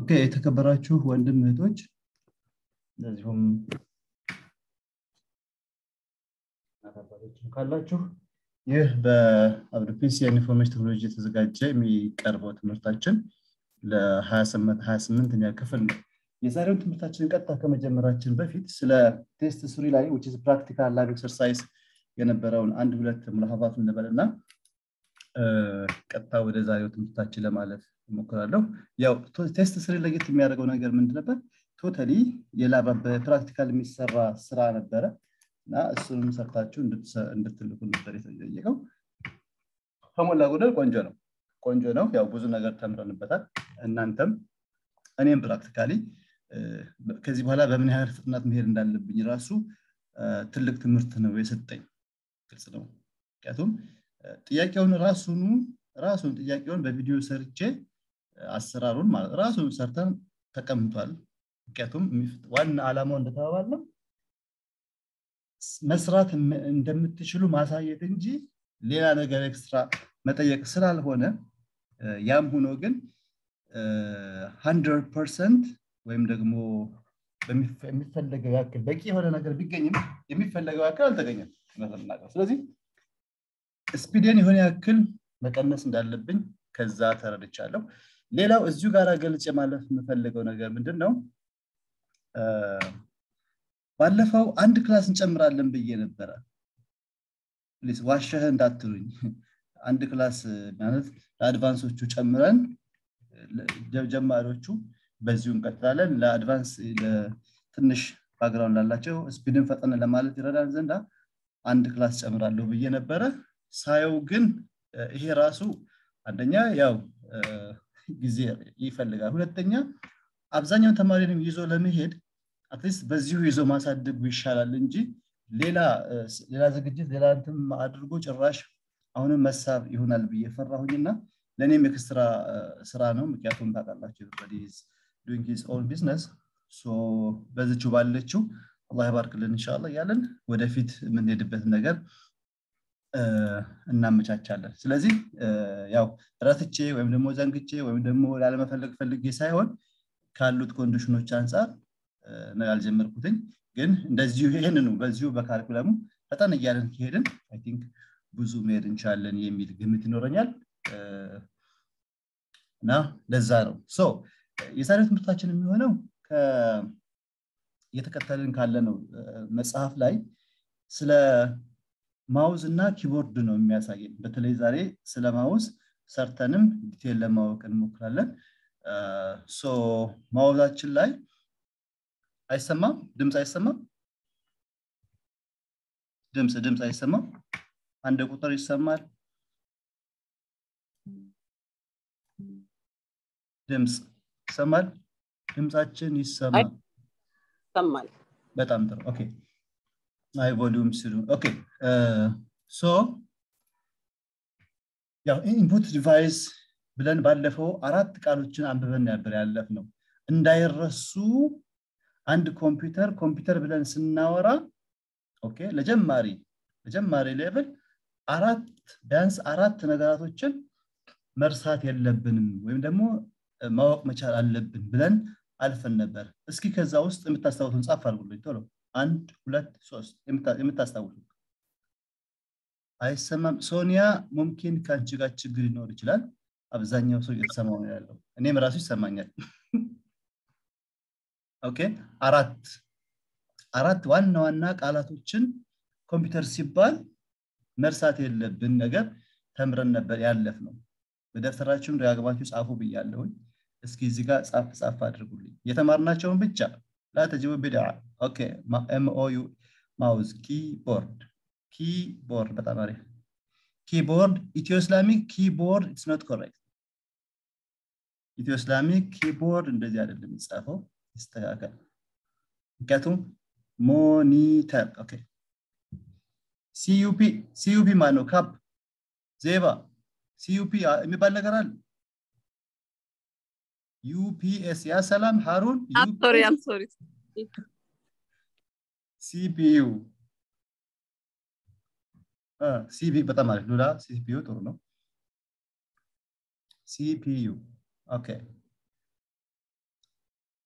ኦኬ የተከበራችሁ ወንድም እህቶች እንደዚሁም አባቶችም ካላችሁ ይህ በአብዱፒስ የኢንፎርሜሽን ቴክኖሎጂ የተዘጋጀ የሚቀርበው ትምህርታችን ለ28ኛ ክፍል ነው የዛሬውን ትምህርታችንን ቀጥታ ከመጀመራችን በፊት ስለ ቴስት ስሪ ላይ ዊች ፕራክቲካል ላብ ኤክሰርሳይዝ የነበረውን አንድ ሁለት ሙላሀባት እንበል እና ቀጥታ ወደ ዛሬው ትምህርታችን ለማለፍ እሞክራለሁ ያው ቴስት ስሪ ለየት የሚያደርገው ነገር ምንድን ነበር ቶታሊ የላባ በፕራክቲካል የሚሰራ ስራ ነበረ እና እሱንም ሰርታችሁ እንድትልኩ ነበር የተጠየቀው ከሞላ ጎደል ቆንጆ ነው ቆንጆ ነው ያው ብዙ ነገር ተምረንበታል እናንተም እኔም ፕራክቲካሊ ከዚህ በኋላ በምን ያህል ፍጥነት መሄድ እንዳለብኝ ራሱ ትልቅ ትምህርት ነው የሰጠኝ ግልጽ ነው ምክንያቱም ጥያቄውን ራሱኑ ራሱን ጥያቄውን በቪዲዮ ሰርቼ አሰራሩን ማለት ራሱን ሰርተን ተቀምጧል ምክንያቱም ዋና ዓላማው እንደተባባል ነው መስራት እንደምትችሉ ማሳየት እንጂ ሌላ ነገር ኤክስትራ መጠየቅ ስላልሆነ ያም ሆኖ ግን ሀንድረድ ፐርሰንት ወይም ደግሞ የሚፈለገው ያክል በቂ የሆነ ነገር ቢገኝም የሚፈለገው ያክል አልተገኘም ስለዚህ ስፒድን የሆነ ያክል መቀነስ እንዳለብኝ ከዛ ተረድቻለሁ ሌላው እዚሁ ጋር ገልጭ ማለፍ የምፈልገው ነገር ምንድን ነው ባለፈው አንድ ክላስ እንጨምራለን ብዬ ነበረ ፕሊስ ዋሸህ እንዳትሉኝ አንድ ክላስ ማለት ለአድቫንሶቹ ጨምረን ጀማሪዎቹ በዚሁ እንቀጥላለን ለአድቫንስ ትንሽ ባግራውንድ ላላቸው ስፒድን ፈጠነ ለማለት ይረዳን ዘንዳ አንድ ክላስ ጨምራለሁ ብዬ ነበረ ሳየው ግን ይሄ ራሱ አንደኛ ያው ጊዜ ይፈልጋል ሁለተኛ አብዛኛውን ተማሪንም ይዞ ለመሄድ አትሊስት በዚሁ ይዞ ማሳደጉ ይሻላል እንጂ ሌላ ሌላ ዝግጅት ሌላ እንትም አድርጎ ጭራሽ አሁንም መሳብ ይሆናል ብዬ ፈራሁኝና ለእኔም ኤክስትራ ስራ ነው ምክንያቱም ታውቃላችሁ ዱንግ ሂዝ ኦን ቢዝነስ በዝቹ ባለችው አላህ ይባርክልን እንሻላ እያለን ወደፊት የምንሄድበት ነገር እናመቻቻለን ስለዚህ ያው ረትቼ ወይም ደግሞ ዘንግቼ ወይም ደግሞ ላለመፈለግ ፈልጌ ሳይሆን ካሉት ኮንዲሽኖች አንጻር ነው ያልጀመርኩትኝ ግን እንደዚሁ ይህንኑ በዚሁ በካሪኩለሙ ፈጠን እያለን ከሄድን አይ ቲንክ ብዙ መሄድ እንችላለን የሚል ግምት ይኖረኛል እና ለዛ ነው ሶ የዛሬው ትምህርታችን የሚሆነው እየተከተልን ካለ ነው መጽሐፍ ላይ ስለ ማውዝ እና ኪቦርድ ነው የሚያሳየን በተለይ ዛሬ ስለ ማውዝ ሰርተንም ዲቴል ለማወቅ እንሞክራለን ሶ ማውዛችን ላይ አይሰማም ድምፅ አይሰማም ድምፅ ድምፅ አይሰማም አንድ ቁጥር ይሰማል ድምፅ ይሰማል ድምፃችን ይሰማል ይሰማል በጣም ጥሩ ኦኬ አይ ቮሊዩም ስሉ ኦኬ ሶ ያው ኢንፑት ዲቫይስ ብለን ባለፈው አራት ቃሎችን አንብበን ነበር ያለፍ ነው እንዳይረሱ አንድ ኮምፒውተር ኮምፒውተር ብለን ስናወራ ኦኬ ለጀማሪ ለጀማሪ ሌቭል አራት ቢያንስ አራት ነገራቶችን መርሳት የለብንም ወይም ደግሞ ማወቅ መቻል አለብን ብለን አልፈን ነበር እስኪ ከዛ ውስጥ የምታስታውሱን ጻፍ አድርጉልኝ ቶሎ አንድ ሁለት ሶስት የምታስታውሱ አይሰማም ሶኒያ ሙምኪን ከአንቺ ጋር ችግር ሊኖር ይችላል አብዛኛው ሰው እየተሰማው ነው ያለው እኔም ራሱ ይሰማኛል ኦኬ አራት አራት ዋና ዋና ቃላቶችን ኮምፒውተር ሲባል መርሳት የለብን ነገር ተምረን ነበር ያለፍ ነው በደብተራችሁም ደጋግማችሁ ጻፉ ብያለሁኝ እስኪ እዚህ ጋር ጻፍ ጻፍ አድርጉልኝ የተማርናቸውን ብቻ ላተጅቡ ቢድዓ ኦኬ ኤምኦዩ ማውዝ ኪቦርድ ኪቦርድ በጣም አሪፍ ኪቦርድ ኢትዮ እስላሚክ ኪቦርድ ኢትስ ኖት ኮሬክት ኢትዮ እስላሚክ ኪቦርድ እንደዚህ አይደለም የሚጻፈው ይስተካከል ምክንያቱም ሞኒተር ኦኬ ሲዩፒ ሲዩፒ ማን ነው ካፕ ዜባ ሲዩፒ የሚባል ነገር አለ ዩፒኤስ ያ ሰላም ሃሩን ሲፒዩ ሲፒ በጣም አሪፍ ሉላ ሲፒዩ ጥሩ ነው ሲፒዩ ኦኬ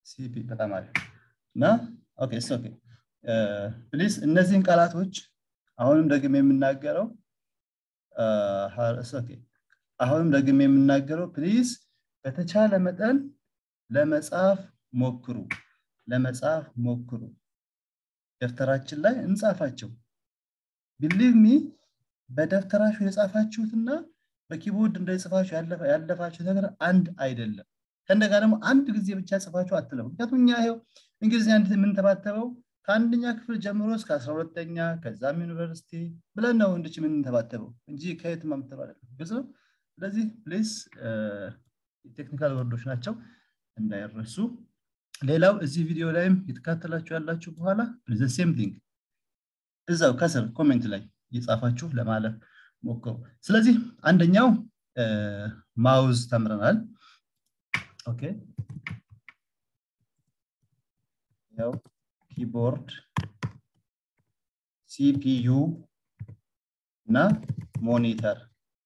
ሲፒ በጣም አሪፍ እና ኦኬ እስ ኦኬ ፕሊዝ እነዚህን ቃላቶች አሁንም ደግሜ የምናገረው ኦኬ አሁንም ደግሜ የምናገረው ፕሊዝ በተቻለ መጠን ለመጻፍ ሞክሩ ለመጻፍ ሞክሩ ደብተራችን ላይ እንጻፋቸው ቢሊቭ ሚ በደብተራችሁ የጻፋችሁትና በኪቦርድ እንደጽፋችሁ ያለፋችሁ ነገር አንድ አይደለም ከእንደጋ ደግሞ አንድ ጊዜ ብቻ ጽፋችሁ አትለፉ ምክንያቱም እኛ ይው እንግሊዝኛ የምንተባተበው ከአንደኛ ክፍል ጀምሮ እስከ አስራ ሁለተኛ ከዛም ዩኒቨርሲቲ ብለን ነው እንድች የምንተባተበው እንጂ ከየት ማምተብ አይደለም ግልጽ ነው ስለዚህ ፕሌስ ቴክኒካል ወርዶች ናቸው እንዳይረሱ ሌላው እዚህ ቪዲዮ ላይም የተካተላችሁ ያላችሁ በኋላ ሴም ቲንግ እዛው ከስር ኮሜንት ላይ እየጻፋችሁ ለማለፍ ሞክሩ ስለዚህ አንደኛው ማውዝ ተምረናል ኦኬ ያው ኪቦርድ ሲፒዩ እና ሞኒተር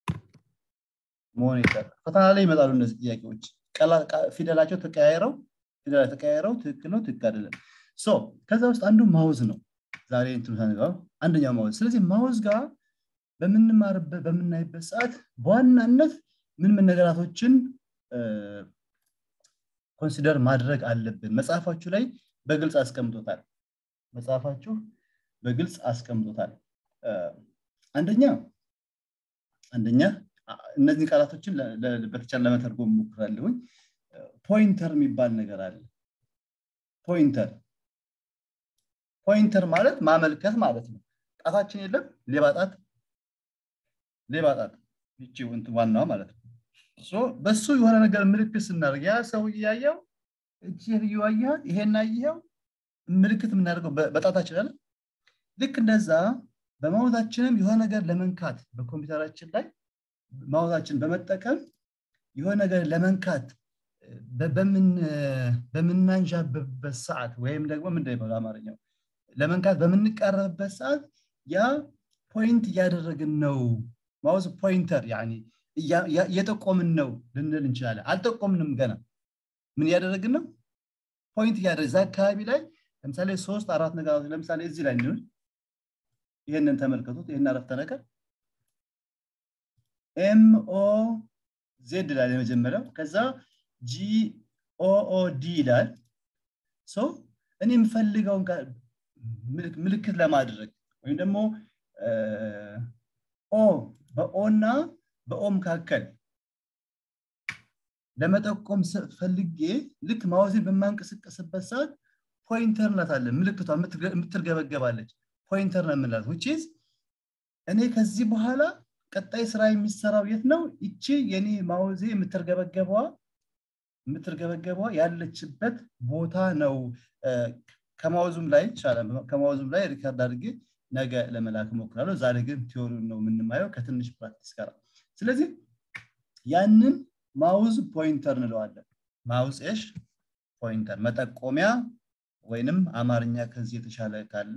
ሞኒተር ፈተና ላይ ይመጣሉ እነዚህ ጥያቄዎች ፊደላቸው ተቀያይረው ፊደላ ተቀያይረው ትክክል ነው ትክክል አይደለም ሶ ከዛ ውስጥ አንዱ ማውዝ ነው ዛሬ እንትምሳንጋው አንደኛው ማውዝ ስለዚህ ማውዝ ጋር በምንማርበት በምናይበት ሰዓት በዋናነት ምን ምን ነገራቶችን ኮንሲደር ማድረግ አለብን መጽሐፋችሁ ላይ በግልጽ አስቀምጦታል መጽሐፋችሁ በግልጽ አስቀምጦታል አንደኛ አንደኛ እነዚህ ቃላቶችን በተቻለ ለመተርጎም ሞክራለሁኝ ፖይንተር የሚባል ነገር አለ ፖይንተር ፖይንተር ማለት ማመልከት ማለት ነው ጣታችን የለም ሌባ ጣት ሌባ ጣት ይቺ ዋናዋ ማለት ነው በሱ የሆነ ነገር ምልክት ስናደርግ ያ ሰው እያየው እቺ እያያት ይሄን አየኸው ምልክት የምናደርገው በጣታችን አለ ልክ እንደዛ በማውዛችንም የሆነ ነገር ለመንካት በኮምፒውተራችን ላይ ማውዛችን በመጠቀም የሆነ ነገር ለመንካት በምናንዣብበት ሰዓት ወይም ደግሞ ምንድን ነው አማርኛው ለመንካት በምንቃረብበት ሰዓት ያ ፖይንት እያደረግን ነው ማውዝ ፖይንተር እየጠቆምን ነው ልንል እንችላለን አልጠቆምንም ገና ምን እያደረግን ነው ፖይንት እያደረግ እዛ አካባቢ ላይ ለምሳሌ ሶስት አራት ነገሮች ለምሳሌ እዚህ ላይ እንሆን ይህንን ተመልከቱት ይህን አረፍተ ነገር ኤምኦ ዜድ ይላል የመጀመሪያው ከዛ ጂኦኦዲ ይላል ሰው እኔ የምፈልገውን ምልክት ለማድረግ ወይም ደግሞ ኦ በኦ እና በኦ መካከል ለመጠቆም ፈልጌ ልክ ማውዜን በማንቀሳቀስበት ሰዓት ፖይንተር ናታለን ምልክቷ የምትርገበገባለች ፖይንተር ነው የምንላት ውጭዝ እኔ ከዚህ በኋላ ቀጣይ ስራ የሚሰራው የት ነው ይቺ የኔ ማውዜ የምትርገበገበዋ የምትርገበገበዋ ያለችበት ቦታ ነው ከማውዙም ላይ ይቻላል ከማውዙም ላይ ሪካርድ አድርጌ ነገ ለመላክ ሞክራለሁ ዛሬ ግን ቲዮሪን ነው የምንማየው ከትንሽ ፕራክቲስ ጋር ስለዚህ ያንን ማውዝ ፖይንተር እንለዋለን ማውዝ ሽ ፖይንተር መጠቆሚያ ወይንም አማርኛ ከዚህ የተሻለ ካለ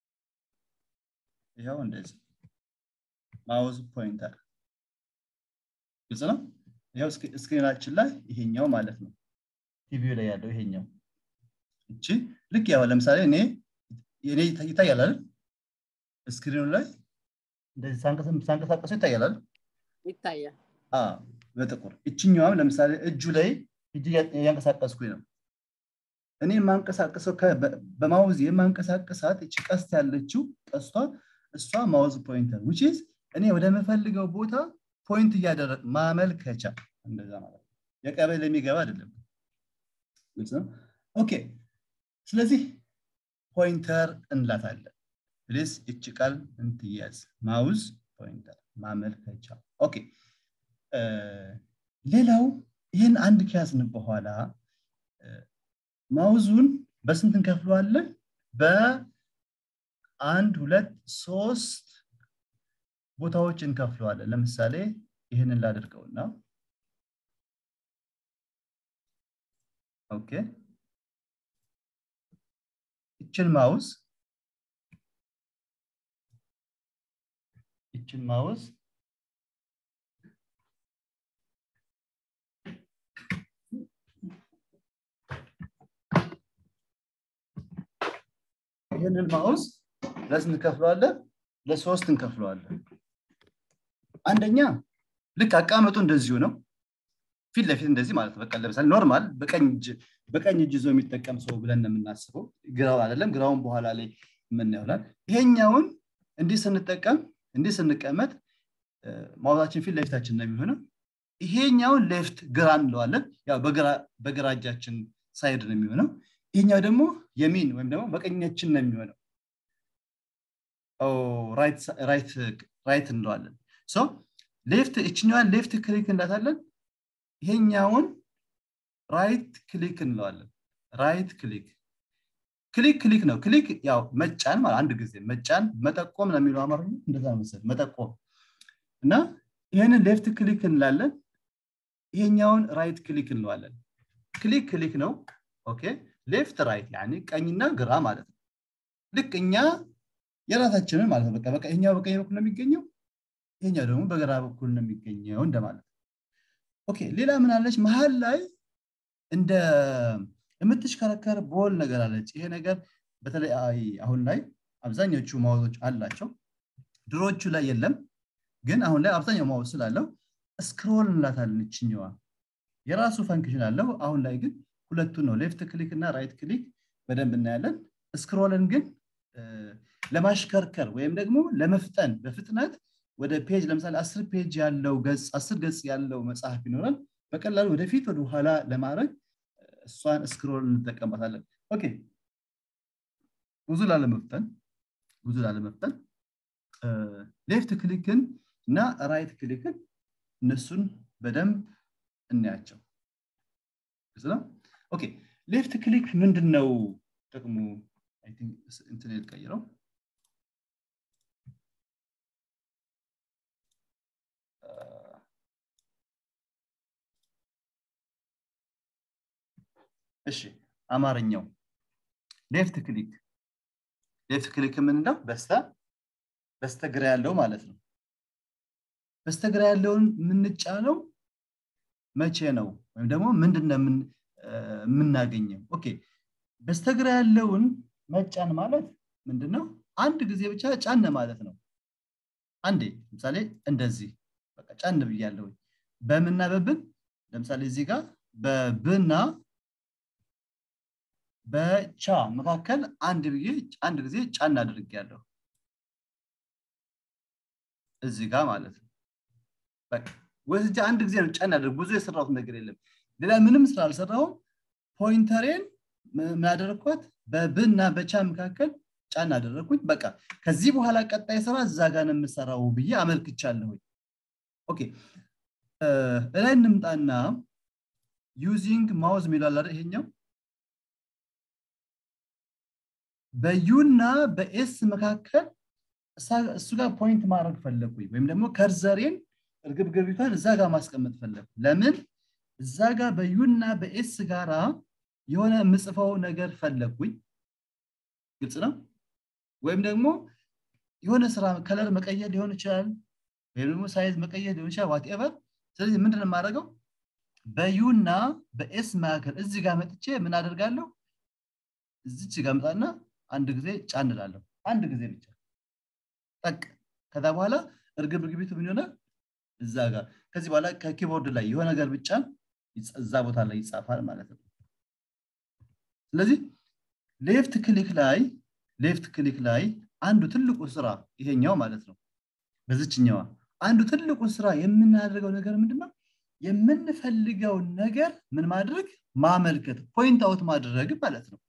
ይኸው እንደዚህ ማውዝ ፖይንተር ግልጽ ነው ይኸው ስክሪናችን ላይ ይሄኛው ማለት ነው ቲቪው ላይ ያለው ይሄኛው እቺ ልክ ያው ለምሳሌ እኔ እኔ ይታያል አይደል ስክሪኑ ላይ እንደዚህ ሳንቀሳቀሰው ይታያል አይደል ይታያል በጥቁር እችኛዋም ለምሳሌ እጁ ላይ እጅ እያንቀሳቀስኩኝ ነው እኔ የማንቀሳቀሰው በማውዝ የማንቀሳቀሳት እቺ ቀስት ያለችው ቀስቷ እሷ ማውዝ ፖይንተር ዊች እኔ ወደምፈልገው ቦታ ፖይንት እያደረግ ማመልከቻ እንደዛ ማለት የቀበሌ የሚገባ አይደለም ኦኬ ስለዚህ ፖይንተር እንላታለን ፕሊስ እች ቃል እንትያዝ ማውዝ ፖይንተር ማመልከቻ ኦኬ ሌላው ይህን አንድ ከያዝን በኋላ ማውዙን በስንት እንከፍለዋለን በአንድ ሁለት ሶስት ቦታዎች እንከፍለዋለን ለምሳሌ ይህንን ላድርገውና ኦኬ ይችን ማውዝ ይችን ማውዝ ይህንን ማውዝ ለስንት እንከፍለዋለን? ለሶስት እንከፍለዋለን። አንደኛ ልክ አቀማመጡ እንደዚሁ ነው። ፊት ለፊት እንደዚህ ማለት ነው። በቃ ለምሳሌ ኖርማል በቀኝ እጅ በቀኝ እጅ ይዞ የሚጠቀም ሰው ብለን ነው የምናስበው። ግራው አይደለም። ግራውን በኋላ ላይ የምናየውላል። ይሄኛውን እንዲህ ስንጠቀም እንዲህ ስንቀመጥ ማውዛችን ፊት ለፊታችን ነው የሚሆነው። ይሄኛውን ሌፍት ግራ እንለዋለን። ያው በግራ እጃችን ሳይድ ነው የሚሆነው። ይሄኛው ደግሞ የሚን ወይም ደግሞ በቀኛችን ነው የሚሆነው። ራይት እንለዋለን። ሌፍት እችኛዋን ሌፍት ክሊክ እንላታለን። ይሄኛውን ራይት ክሊክ እንለዋለን። ራይት ክሊክ ክሊክ ክሊክ ነው። ክሊክ ያው መጫን ማለት አንድ ጊዜ መጫን መጠቆም ነው የሚለው አማርኛ እንደዛ መሰለኝ መጠቆም እና ይህንን ሌፍት ክሊክ እንላለን። ይሄኛውን ራይት ክሊክ እንለዋለን። ክሊክ ክሊክ ነው። ኦኬ ሌፍት ራይት ያኒ ቀኝና ግራ ማለት ነው። ልክ እኛ የራሳችንን ማለት ነው። በቃ በቃ ይሄኛው በቀኝ በኩል ነው የሚገኘው፣ ይሄኛው ደግሞ በግራ በኩል ነው የሚገኘው እንደማለት ነው። ኦኬ ሌላ ምን አለች? መሀል ላይ እንደ የምትሽከረከር ቦል ነገር አለች። ይሄ ነገር በተለይ አሁን ላይ አብዛኞቹ ማውዞች አላቸው። ድሮቹ ላይ የለም፣ ግን አሁን ላይ አብዛኛው ማውዝ ስላለው ስክሮል እንላታለን። ይችኛዋ የራሱ ፈንክሽን አለው። አሁን ላይ ግን ሁለቱን ነው ሌፍት ክሊክ እና ራይት ክሊክ በደንብ እናያለን። ስክሮልን ግን ለማሽከርከር ወይም ደግሞ ለመፍጠን በፍጥነት ወደ ፔጅ ለምሳሌ አስር ፔጅ ያለው ገጽ አስር ገጽ ያለው መጽሐፍ ይኖራል። በቀላሉ ወደፊት ወደ ኋላ ለማድረግ እሷን ስክሮል እንጠቀምባታለን። ኦኬ ብዙ ላለመፍጠን ብዙ ላለመፍጠን ሌፍት ክሊክን እና ራይት ክሊክን እነሱን በደንብ እናያቸው። ግልጽ ነው። ኦኬ ሌፍት ክሊክ ምንድን ነው ጥቅሙ? እንትን ልቀይረው። እሺ አማርኛው ሌፍት ክሊክ ሌፍት ክሊክ የምንለው በስተ በስተግራ ያለው ማለት ነው። በስተግራ ያለውን የምንጫነው መቼ ነው ወይም ደግሞ ምንድን ነው የምናገኘው? ኦኬ በስተግራ ያለውን መጫን ማለት ምንድን ነው? አንድ ጊዜ ብቻ ጫን ማለት ነው። አንዴ ለምሳሌ እንደዚህ በቃ ጫን ብያለሁ። በምና በብን ለምሳሌ እዚህ ጋር በብና በቻ መካከል አንድ ብዬ አንድ ጊዜ ጫን አድርጌያለሁ እዚህ ጋር ማለት ነው። በቃ ወስጄ አንድ ጊዜ ነው ጫን አድርግ። ብዙ የሰራሁት ነገር የለም። ሌላ ምንም ስራ አልሰራሁም። ፖይንተሬን ምን አደረግኳት? በብና በቻ መካከል ጫን አደረግኩኝ። በቃ ከዚህ በኋላ ቀጣይ ስራ እዛ ጋር ነው የምሰራው ብዬ አመልክቻለሁኝ። ኦኬ እላይ እንምጣና ዩዚንግ ማውዝ የሚላል አይደል ይሄኛው በዩና በኤስ መካከል እሱ ጋር ፖይንት ማድረግ ፈለግኩኝ ወይም ደግሞ ከርዘሬን እርግብግቢቷን እዛ ጋር ማስቀመጥ ፈለግኩ ለምን እዛ ጋር በዩና በኤስ ጋራ የሆነ የምጽፈው ነገር ፈለግኩኝ ግልጽ ነው ወይም ደግሞ የሆነ ስራ ከለር መቀየር ሊሆን ይችላል ወይም ደግሞ ሳይዝ መቀየር ሊሆን ይችላል ዋትኤቨር ስለዚህ ምንድን የማደርገው በዩና በኤስ መካከል እዚህ ጋር መጥቼ ምን አደርጋለሁ እዚች ጋር መጣና አንድ ጊዜ ጫን እላለሁ አንድ ጊዜ ብቻ ጠቅ ከዛ በኋላ እርግብ እርግቢቱ ምን ይሆናል እዛ ጋር ከዚህ በኋላ ከኪቦርድ ላይ የሆነ ነገር ብቻን እዛ ቦታ ላይ ይጻፋል ማለት ነው ስለዚህ ሌፍት ክሊክ ላይ ሌፍት ክሊክ ላይ አንዱ ትልቁ ስራ ይሄኛው ማለት ነው በዚችኛዋ አንዱ ትልቁ ስራ የምናደርገው ነገር ምንድነው የምንፈልገውን ነገር ምን ማድረግ ማመልከት ፖይንት አውት ማድረግ ማለት ነው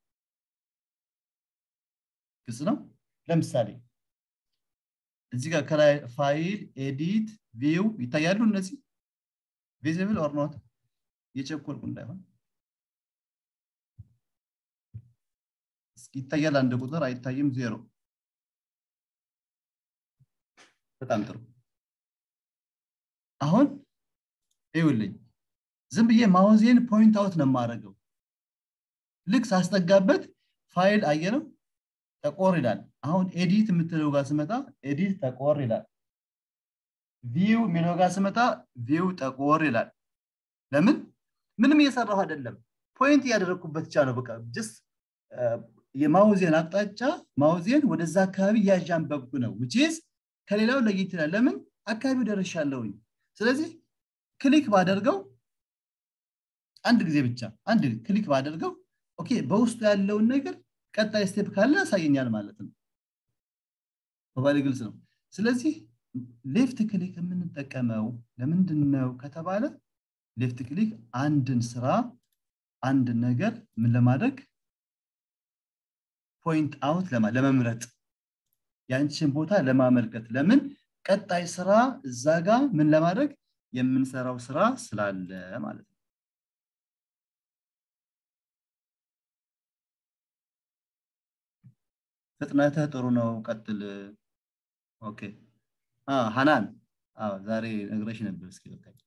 ግልጽ ነው ለምሳሌ እዚህ ጋር ከላይ ፋይል ኤዲት ቪው ይታያሉ እነዚህ ቪዚብል ኦር ኖት እየቸኮልኩ እንዳይሆን ይታያል አንድ ቁጥር አይታይም ዜሮ በጣም ጥሩ አሁን ይውልኝ ዝም ብዬ ማውዜን ፖይንት አውት ነው የማደርገው ልክ ሳስጠጋበት ፋይል አየነው ጠቆር ይላል አሁን ኤዲት የምትለው ጋር ስመጣ ኤዲት ጠቆር ይላል ቪው የሚለው ጋር ስመጣ ቪው ጠቆር ይላል ለምን ምንም እየሰራሁ አይደለም ፖይንት እያደረግኩበት ብቻ ነው በቃ ጀስት የማውዜን አቅጣጫ ማውዜን ወደዛ አካባቢ እያዣንበብኩ ነው ውጭዝ ከሌላው ለየት ይላል ለምን አካባቢው ደርሻለሁኝ ስለዚህ ክሊክ ባደርገው አንድ ጊዜ ብቻ አንድ ክሊክ ባደርገው ኦኬ በውስጡ ያለውን ነገር ቀጣይ ስቴፕ ካለ ያሳየኛል ማለት ነው በባሌ ግልጽ ነው ስለዚህ ሌፍት ክሊክ የምንጠቀመው ለምንድን ነው ከተባለ ሌፍት ክሊክ አንድን ስራ አንድን ነገር ምን ለማድረግ ፖይንት አውት ለመምረጥ ያንቺን ቦታ ለማመልከት ለምን ቀጣይ ስራ እዛ ጋር ምን ለማድረግ የምንሰራው ስራ ስላለ ማለት ነው ፍጥነትህ ጥሩ ነው ቀጥል ኦኬ ሀናን ዛሬ ነግረሽ ነበር እስኪ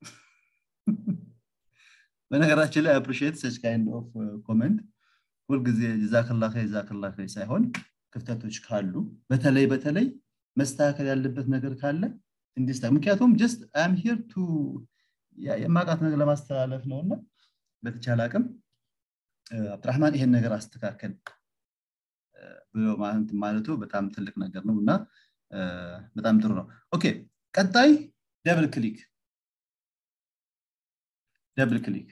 በነገራችን ላይ አፕሪሺየት ሰች ካይንድ ኦፍ ኮመንት ሁልጊዜ ዛክላ ዛክላ ሳይሆን ክፍተቶች ካሉ በተለይ በተለይ መስተካከል ያለበት ነገር ካለ እንዲስታ ምክንያቱም ጀስት አም ሂር ቱ የማቃት ነገር ለማስተላለፍ ነው እና በተቻለ አቅም አብድራህማን ይሄን ነገር አስተካከል ብሎ ማለቱ በጣም ትልቅ ነገር ነው እና በጣም ጥሩ ነው ኦኬ ቀጣይ ደብል ክሊክ ደብል ክሊክ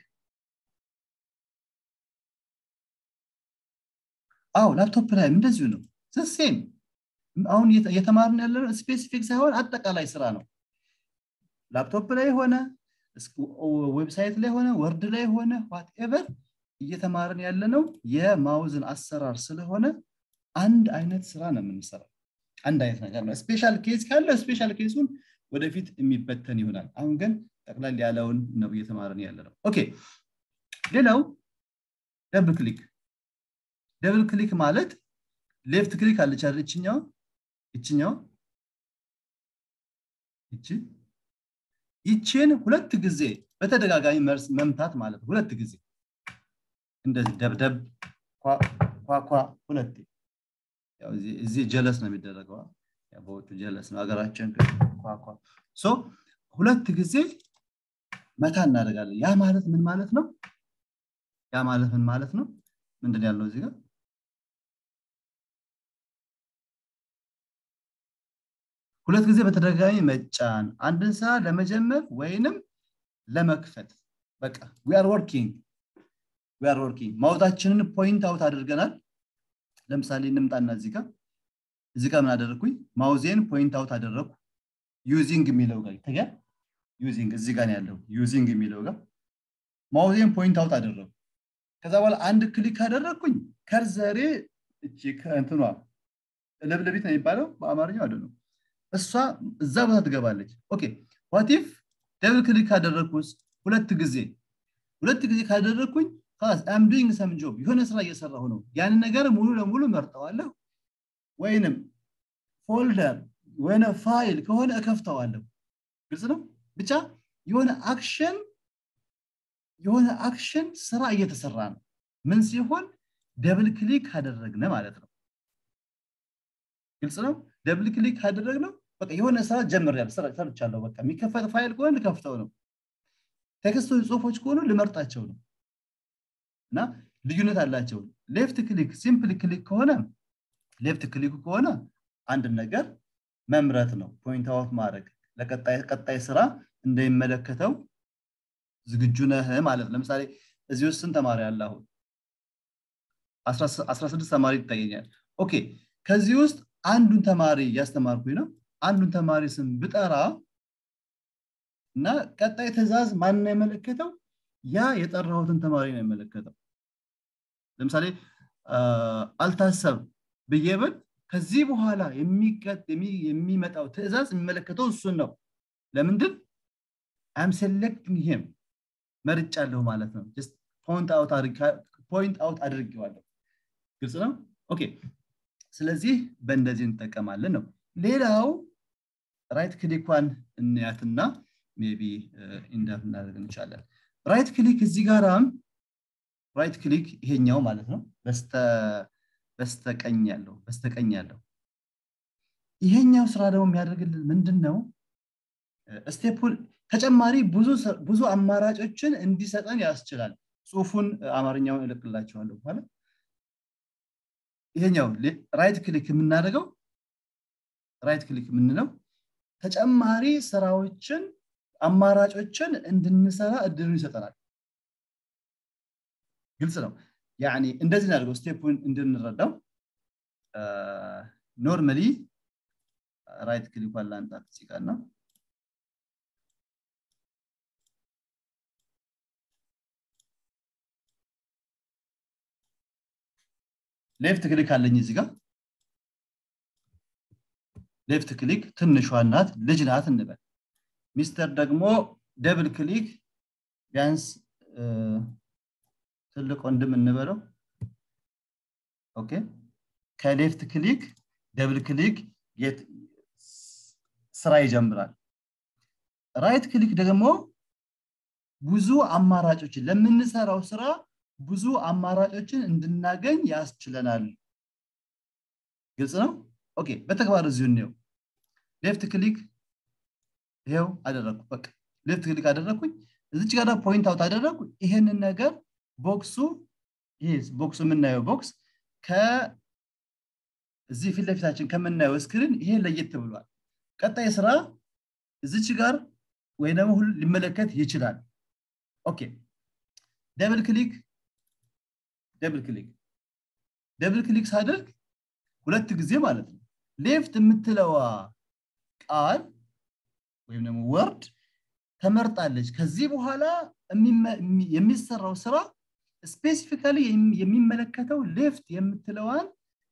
አው ላፕቶፕ ላይም እንደዚሁ ነው ሴም አሁን እየተማርን ያለ ስፔሲፊክ ሳይሆን አጠቃላይ ስራ ነው ላፕቶፕ ላይ ሆነ ዌብሳይት ላይ ሆነ ወርድ ላይ ሆነ ዋትኤቨር እየተማርን ያለ ነው የማውዝን አሰራር ስለሆነ አንድ አይነት ስራ ነው የምንሰራው አንድ አይነት ነገር ነው ስፔሻል ኬስ ካለ ስፔሻል ኬሱን ወደፊት የሚበተን ይሆናል አሁን ግን ጠቅላል ያለውን ነው እየተማርን ያለ ነው ኦኬ ሌላው ደብል ክሊክ ደብል ክሊክ ማለት ሌፍት ክሊክ አለች አይደል እችኛው እችኛው እቺ ይችን ሁለት ጊዜ በተደጋጋሚ መርስ መምታት ማለት ሁለት ጊዜ እንደዚህ ደብደብ ኳኳ ሁለቴ እዚህ ጀለስ ነው የሚደረገው በውጭ ጀለስ ነው ሀገራችን ኳኳ ሶ ሁለት ጊዜ መታ እናደርጋለን ያ ማለት ምን ማለት ነው ያ ማለት ምን ማለት ነው ምንድን ያለው እዚህ ጋር ሁለት ጊዜ በተደጋጋሚ መጫን አንድን ስራ ለመጀመር ወይንም ለመክፈት በቃ ዊአር ወርኪንግ ዊአር ወርኪንግ ማውጣችንን ፖይንት አውት አድርገናል ለምሳሌ እንምጣና እዚህ ጋር እዚህ ጋር ምን አደረግኩኝ ማውዜን ፖይንት አውት አደረግኩ ዩዚንግ የሚለው ጋር ይታያል ዩዚንግ እዚህ ጋር ያለው ዩዚንግ የሚለው ጋር ማውዜን ፖይንት አውት አደረግኩ ከዛ በኋላ አንድ ክሊክ ካደረግኩኝ ከርዘሬ እቺ ከእንትኗ ለብለቢት ነው የሚባለው በአማርኛው አይደለም እሷ እዛ ቦታ ትገባለች ኦኬ ዋቲፍ ደብል ክሊክ ካደረግኩስ ሁለት ጊዜ ሁለት ጊዜ ካደረግኩኝ አም ዱይንግ ሰም ጆብ የሆነ ስራ እየሰራሁ ነው ያንን ነገር ሙሉ ለሙሉ መርጠዋለሁ ወይንም ፎልደር ወይነ ፋይል ከሆነ እከፍተዋለሁ ግልጽ ነው ብቻ የሆነ አክሽን የሆነ አክሽን ስራ እየተሰራ ነው ምን ሲሆን ደብል ክሊክ ካደረግነ ማለት ነው ግልጽ ነው ደብል ክሊክ ካደረግነው በቃ የሆነ ስራ ጀምሬያለሁ ሰርቻለሁ በቃ የሚከፈት ፋይል ከሆነ ልከፍተው ነው ቴክስቶች ጽሁፎች ከሆኑ ልመርጣቸው ነው እና ልዩነት አላቸው ሌፍት ክሊክ ሲምፕል ክሊክ ከሆነ ሌፍት ክሊክ ከሆነ አንድ ነገር መምረጥ ነው ፖይንት አውት ማድረግ ለቀጣይ ስራ እንደሚመለከተው ዝግጁ ነህ ማለት ለምሳሌ እዚህ ውስጥ ስንት ተማሪ አለ አሁን 16 ተማሪ ይታየኛል ኦኬ ከዚህ ውስጥ አንዱን ተማሪ እያስተማርኩኝ ነው አንዱን ተማሪ ስም ብጠራ እና ቀጣይ ትእዛዝ ማን ነው የመለከተው ያ የጠራሁትን ተማሪ ነው የመለከተው ለምሳሌ አልታሰብ ብዬ ብል ከዚህ በኋላ የሚመጣው ትእዛዝ የሚመለከተው እሱን ነው ለምንድን አም ሴሌክቲንግ ሂም መርጫለሁ ማለት ነው ፖይንት አውት አድርጌዋለሁ ግልጽ ነው ኦኬ ስለዚህ በእንደዚህ እንጠቀማለን ነው ሌላው ራይት ክሊኳን እንያትና ሜቢ ኢንደፍ እናደርግ እንችላለን ራይት ክሊክ እዚህ ጋራም ራይት ክሊክ ይሄኛው ማለት ነው በስተቀኝ ያለው በስተቀኝ ያለው ይሄኛው ስራ ደግሞ የሚያደርግልን ምንድን ነው ስቴፑን ተጨማሪ ብዙ አማራጮችን እንዲሰጠን ያስችላል ጽሁፉን አማርኛውን እልቅላቸዋለሁ በኋላ ይሄኛው ራይት ክሊክ የምናደርገው ራይት ክሊክ የምንለው ተጨማሪ ስራዎችን አማራጮችን እንድንሰራ እድሉን ይሰጠናል ግልጽ ነው ያኒ እንደዚህ እናደርገው ስቴፑን እንድንረዳው ኖርማሊ ራይት ክሊኳን ላንጣት ሲቃና ሌፍት ክሊክ አለኝ እዚህ ጋር ሌፍት ክሊክ ትንሿ ናት ልጅ ናት እንበል ሚስተር ደግሞ ደብል ክሊክ ቢያንስ ትልቅ ወንድም እንበለው ኦኬ ከሌፍት ክሊክ ደብል ክሊክ ስራ ይጀምራል ራይት ክሊክ ደግሞ ብዙ አማራጮችን ለምንሰራው ስራ ብዙ አማራጮችን እንድናገኝ ያስችለናል ግልጽ ነው ኦኬ በተግባር እዚሁ እንየው ሌፍት ክሊክ ይሄው አደረግኩ በቃ ሌፍት ክሊክ አደረግኩኝ እዚች ጋር ፖይንት አውት አደረግኩ ይሄንን ነገር ቦክሱ ይሄ ቦክሱ የምናየው ቦክስ ከእዚህ ፊት ለፊታችን ከምናየው ስክሪን ይሄ ለየት ብሏል ቀጣይ ስራ እዚች ጋር ወይ ደግሞ ሁሉ ሊመለከት ይችላል ኦኬ ደብል ክሊክ ደብል ክሊክ ደብል ክሊክ ሳደርግ ሁለት ጊዜ ማለት ነው ሌፍት የምትለዋ ቃል ወይም ደግሞ ወርድ ተመርጣለች ከዚህ በኋላ የሚሰራው ስራ ስፔሲፊካሊ የሚመለከተው ሌፍት የምትለዋን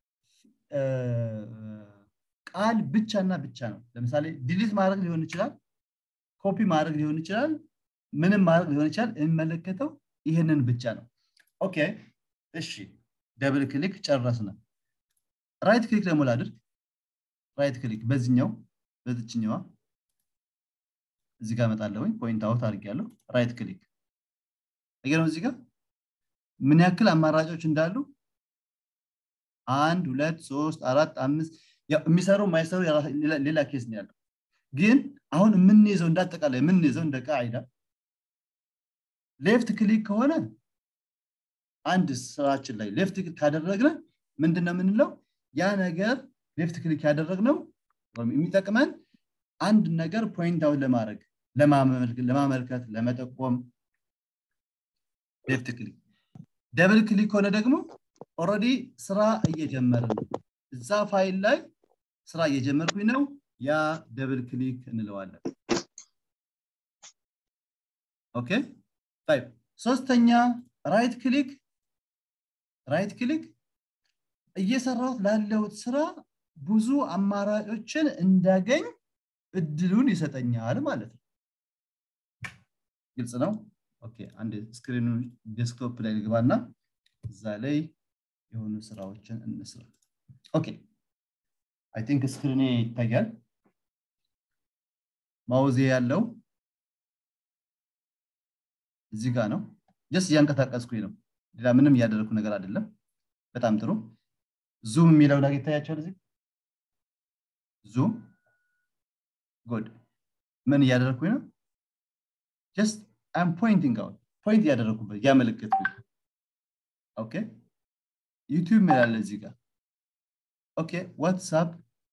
ቃል ብቻና ብቻ ነው ለምሳሌ ዲሊት ማድረግ ሊሆን ይችላል ኮፒ ማድረግ ሊሆን ይችላል ምንም ማድረግ ሊሆን ይችላል የሚመለከተው ይህንን ብቻ ነው ኦኬ እሺ ደብል ክሊክ ጨረስነ ራይት ክሊክ ደግሞ ላድርግ ራይት ክሊክ በዚህኛው በዚችኛዋ እዚህ ጋር መጣለሁኝ ፖይንት አውት አድርጌያለሁ ራይት ክሊክ ነው እዚህ ጋር ምን ያክል አማራጮች እንዳሉ አንድ ሁለት ሶስት አራት አምስት የሚሰሩ የማይሰሩ ሌላ ኬስ ነው ያለው ግን አሁን የምንይዘው እንዳጠቃላይ የምንይዘው እንደ ቃይዳ ሌፍት ክሊክ ከሆነ አንድ ስራችን ላይ ሌፍት ክሊክ ካደረግነ ምንድነው የምንለው ያ ነገር ሌፍት ክሊክ ያደረግነው የሚጠቅመን አንድ ነገር ፖይንት አውት ለማድረግ ለማመልከት ለመጠቆም ሌፍት ክሊክ ደብል ክሊክ ሆነ ደግሞ ኦረዲ ስራ እየጀመርን ነው እዛ ፋይል ላይ ስራ እየጀመርኩኝ ነው ያ ደብል ክሊክ እንለዋለን ኦኬ طيب ሶስተኛ ራይት ክሊክ ራይት ክሊክ እየሰራሁት ላለሁት ስራ ብዙ አማራጮችን እንዳገኝ እድሉን ይሰጠኛል ማለት ነው ግልጽ ነው ኦኬ አንድ ስክሪኑ ዴስክቶፕ ላይ ልግባና እዛ ላይ የሆኑ ስራዎችን እንስራ ኦኬ አይ ቲንክ ስክሪኔ ይታያል ማውዜ ያለው እዚህ ጋር ነው ጀስ እያንቀሳቀስኩኝ ነው ሌላ ምንም እያደረግኩ ነገር አይደለም በጣም ጥሩ ዙም የሚለው ነገር ይታያቸዋል እዚህ ዙም ጉድ ምን እያደረግኩኝ ነው ጀስት አም ፖይንቲንግ አውት ፖይንት እያደረግኩበት እያመለከትኩኝ ኦኬ ዩቲዩብ ሚላለ እዚህ ጋር ኦኬ ዋትሳፕ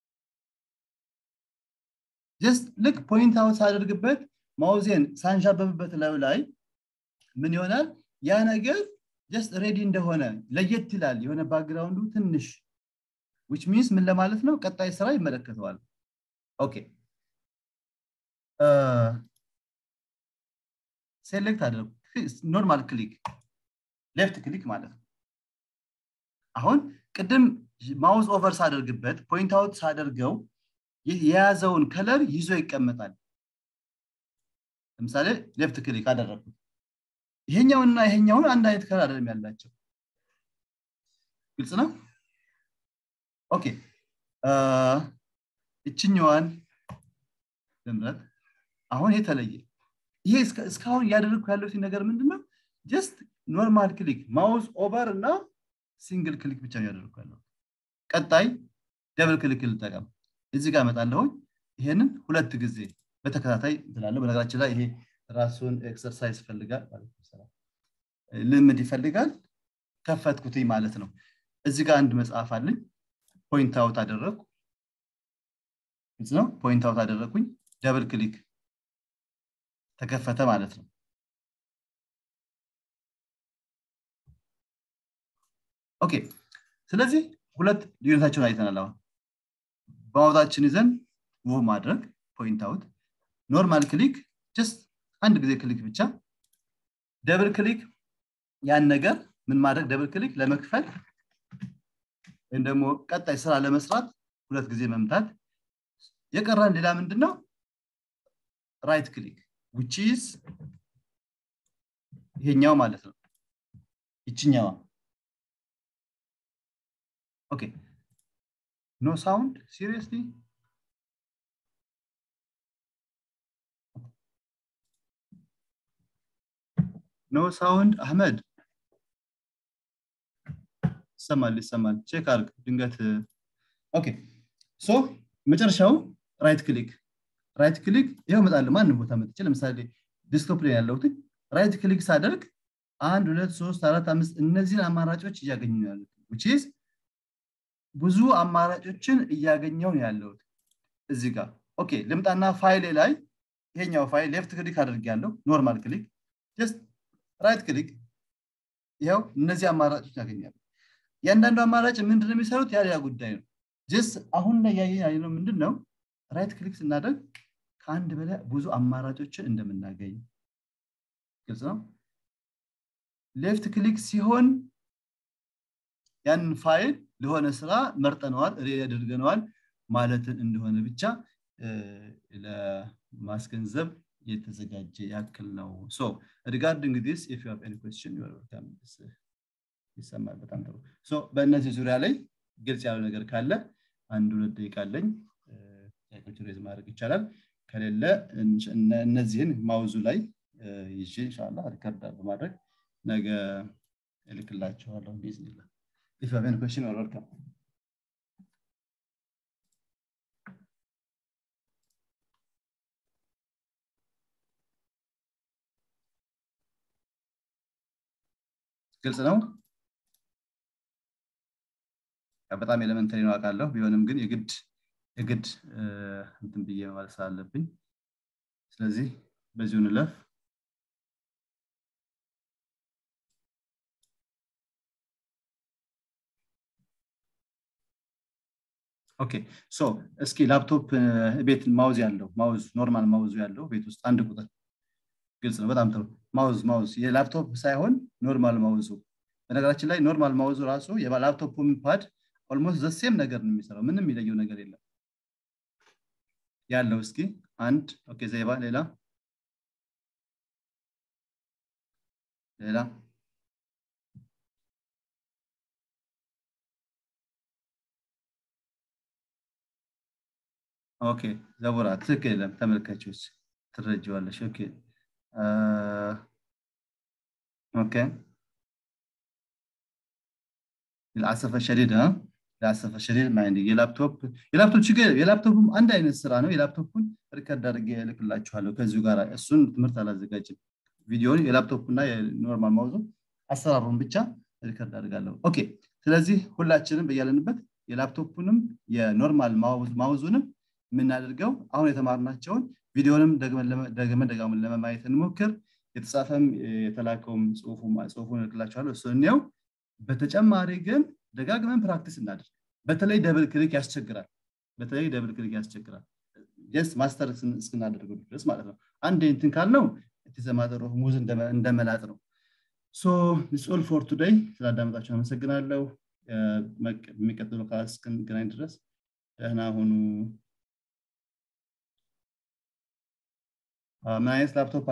ጀስት ልክ ፖይንት አውት ሳደርግበት ማውዜን ሳንሻበብበት ላዩ ላይ ምን ይሆናል ያ ነገር ጀስት ሬዲ እንደሆነ ለየት ይላል የሆነ ባክግራውንዱ ትንሽ ዊች ሚንስ ምን ለማለት ነው ቀጣይ ስራ ይመለከተዋል ኦኬ ሴሌክት አደረጉ ኖርማል ክሊክ ሌፍት ክሊክ ማለት ነው አሁን ቅድም ማውዝ ኦቨር ሳደርግበት ፖይንት አውት ሳደርገው የያዘውን ከለር ይዞ ይቀመጣል ለምሳሌ ሌፍት ክሊክ አደረግኩት ይሄኛውና ይሄኛውን አንድ አይነት ከለር አይደለም ያላቸው ግልጽ ነው ኦኬ እችኛዋን ልምረት አሁን የተለየ ይሄ እስካሁን እያደረግኩ ያለው ነገር ምንድነው ጀስት ኖርማል ክሊክ ማውዝ ኦቨር እና ሲንግል ክሊክ ብቻ እያደረግኩ ያለው ቀጣይ ደብል ክሊክ ልጠቀም እዚህ ጋር እመጣለሁኝ ይሄንን ሁለት ጊዜ በተከታታይ እንትላለሁ በነገራችን ላይ ይሄ ራሱን ኤክሰርሳይዝ ይፈልጋል ልምድ ይፈልጋል ከፈትኩትኝ ማለት ነው እዚህ ጋር አንድ መጽሐፍ አለኝ ፖይንት አውት አደረግኩ ነው ፖይንት አውት አደረግኩኝ ደብል ክሊክ ተከፈተ ማለት ነው ኦኬ ስለዚህ ሁለት ልዩነታቸውን አይተናል አሁን በማውታችን ይዘን ውብ ማድረግ ፖይንት አውት ኖርማል ክሊክ ጀስት አንድ ጊዜ ክሊክ ብቻ ደብል ክሊክ ያን ነገር ምን ማድረግ ደብል ክሊክ ለመክፈል ወይም ደግሞ ቀጣይ ስራ ለመስራት ሁለት ጊዜ መምታት የቀረን ሌላ ምንድን ነው ራይት ክሊክ ዊች ኢዝ ይሄኛው ማለት ነው ይችኛዋ ኦኬ ኖ ሳውንድ ሲሪየስሊ ኖ ሳውንድ አህመድ ይሰማል ይሰማል ቼክ አርግ ድንገት ኦኬ ሶ መጨረሻው ራይት ክሊክ ራይት ክሊክ ይኸው እመጣለሁ ማንም ቦታ መጥቼ ለምሳሌ ዲስክቶፕ ላይ ያለሁት ራይት ክሊክ ሳደርግ አንድ ሁለት ሶስት አራት አምስት እነዚህን አማራጮች እያገኙ ነው ያሉት ዊችዝ ብዙ አማራጮችን እያገኘው ነው ያለሁት እዚህ ጋር ኦኬ ልምጣና ፋይሌ ላይ ይሄኛው ፋይል ሌፍት ክሊክ አድርግ ያለው ኖርማል ክሊክ ጀስት ራይት ክሊክ ይኸው እነዚህ አማራጮች ያገኛሉ እያንዳንዱ አማራጭ ምንድን የሚሰሩት ያ ሌላ ጉዳይ ነው ጀስት አሁን ላይ ያየ ነው ምንድን ነው ራይት ክሊክ ስናደርግ ከአንድ በላይ ብዙ አማራጮችን እንደምናገኝ ግልጽ ነው ሌፍት ክሊክ ሲሆን ያንን ፋይል ለሆነ ስራ መርጠነዋል ሬድ አድርገነዋል ማለትን እንደሆነ ብቻ ለማስገንዘብ የተዘጋጀ ያክል ነው ሶ ሪጋርዲንግ ዲስ ኢፍ ዩ ሃቭ ኤኒ ኩዌስችን ዩ አር ዌልካም ይሰማል በጣም ጥሩ ሶ በእነዚህ ዙሪያ ላይ ግልጽ ያለው ነገር ካለ አንድ ሁለት ደቂቃ አለኝ ጥያቄዎች ሬዝ ማድረግ ይቻላል ከሌለ እነዚህን ማውዙ ላይ ይዤ እንሻላ ሪከርድ በማድረግ ነገ እልክላችኋለሁ ቢዝኒላ ኢፍ ሀቭ ኤኒ ኩዌስችን ኦር ዌልካም ግልጽ ነው በጣም ኤሌመንተሪ ነው አውቃለሁ ቢሆንም ግን የግድ የግድ እንትን ብዬ ማለት ስላለብኝ ስለዚህ በዚሁ ንለፍ ኦኬ ሶ እስኪ ላፕቶፕ ቤት ማውዝ ያለው ማውዝ ኖርማል ማውዙ ያለው ቤት ውስጥ አንድ ቁጥር ግልጽ ነው በጣም ጥሩ ማውዝ ማውዝ የላፕቶፕ ሳይሆን ኖርማል ማውዙ በነገራችን ላይ ኖርማል ማውዙ ራሱ የላፕቶፕ ፓድ ኦልሞስት ዘሴም ነገር ነው የሚሰራው ምንም የሚለየው ነገር የለም ያለው እስኪ አንድ ኦኬ ዘይባ ሌላ ሌላ ኦኬ ዘቡራ ትክክል የለም ተመልካቾች ትረጅዋለሽ ኦኬ ኦኬ ለአሰፈ ሸዲድ ለአሰፈ ሸዲድ ማይንድ የላፕቶፕ የላፕቶፕ ችግር የላፕቶፕም አንድ አይነት ስራ ነው የላፕቶፑን ሪከርድ አድርጌ እልክላችኋለሁ ከዚሁ ጋር እሱን ትምህርት አላዘጋጅም ቪዲዮን የላፕቶፕ እና የኖርማል ማውዙ አሰራሩን ብቻ ሪከርድ አድርጋለሁ ኦኬ ስለዚህ ሁላችንም በያለንበት የላፕቶፑንም የኖርማል ማውዙንም የምናደርገው አሁን የተማርናቸውን ቪዲዮንም ደግመን ደጋሙን ለመማየት እንሞክር የተጻፈም የተላከውም ጽሁፉን እልክላችኋለሁ እሱ እንየው በተጨማሪ ግን ደጋግመን ፕራክቲስ እናድርግ በተለይ ደብል ክሊክ ያስቸግራል በተለይ ደብል ክሊክ ያስቸግራል ጀስት ማስተር እስክናደርገው ድረስ ማለት ነው አንድ እንትን ካልነው የተዘማጠሩ ሙዝ እንደመላጥ ነው ሶ ኦል ፎር ቱደይ ስላዳመጣችሁ አመሰግናለሁ የሚቀጥለው ክላስ እስክንገናኝ ድረስ ደህና ሁኑ ምን አይነት ላፕቶፕ